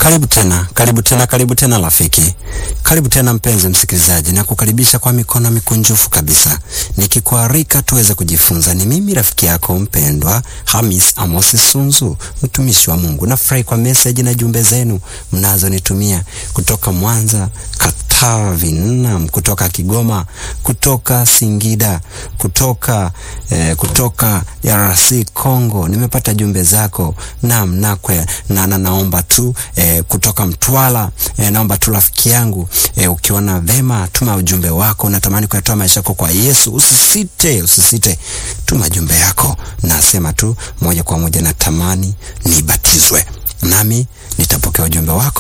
Karibu tena, karibu tena, karibu tena rafiki, karibu tena mpenzi msikilizaji, na kukaribisha kwa mikono mikunjufu kabisa, nikikualika tuweze kujifunza. Ni mimi rafiki yako mpendwa Hamis Amos Sunzu, mtumishi wa Mungu. Nafurahi kwa message na jumbe zenu mnazonitumia kutoka Mwanza, Katavi, nam kutoka Kigoma, kutoka Singida, kutoka eh, kutoka DRC Congo. Nimepata jumbe zako nam nakwe na, na naomba tu eh, kutoka Mtwara eh, naomba tu rafiki yangu eh, ukiona vema tuma ujumbe wako, natamani kuyatoa maisha yako kwa Yesu, usisite, usisite, tuma jumbe yako. Nasema tu moja kwa moja, natamani nibatizwe, nami nitapokea ujumbe wako